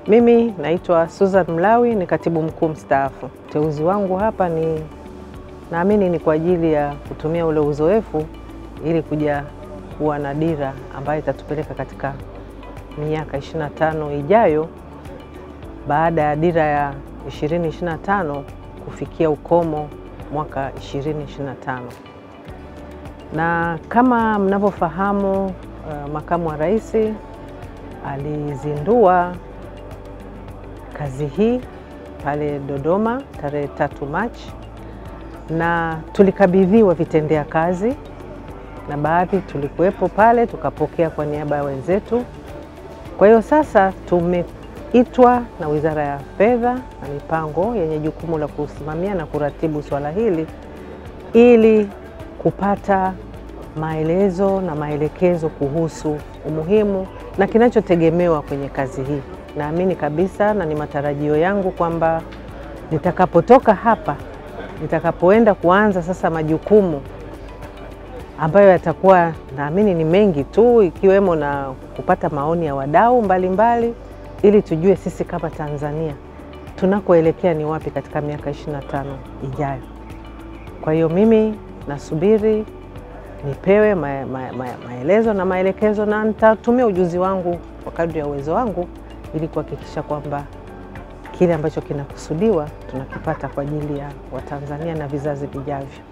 Mimi naitwa Susan Mlawi, ni katibu mkuu mstaafu. Uteuzi wangu hapa ni naamini ni kwa ajili ya kutumia ule uzoefu ili kuja kuwa na dira ambayo itatupeleka katika miaka 25 ijayo baada ya dira ya 2025 kufikia ukomo mwaka 2025. Na kama mnavyofahamu, uh, makamu wa rais alizindua kazi hii pale Dodoma tarehe tatu Machi, na tulikabidhiwa vitendea kazi na baadhi tulikuwepo pale tukapokea kwa niaba ya wenzetu. Kwa hiyo sasa tumeitwa na Wizara ya Fedha na Mipango yenye jukumu la kusimamia na kuratibu swala hili ili kupata maelezo na maelekezo kuhusu umuhimu na kinachotegemewa kwenye kazi hii. Naamini kabisa na ni matarajio yangu kwamba nitakapotoka hapa, nitakapoenda kuanza sasa majukumu ambayo yatakuwa naamini ni mengi tu, ikiwemo na kupata maoni ya wadau mbalimbali, ili tujue sisi kama Tanzania tunakoelekea ni wapi katika miaka 25 ijayo. Kwa hiyo mimi nasubiri nipewe ma, ma, ma, maelezo na maelekezo na nitatumia ujuzi wangu kwa kadri ya uwezo wangu ili kuhakikisha kwamba kile ambacho kinakusudiwa tunakipata kwa ajili ya Watanzania na vizazi vijavyo.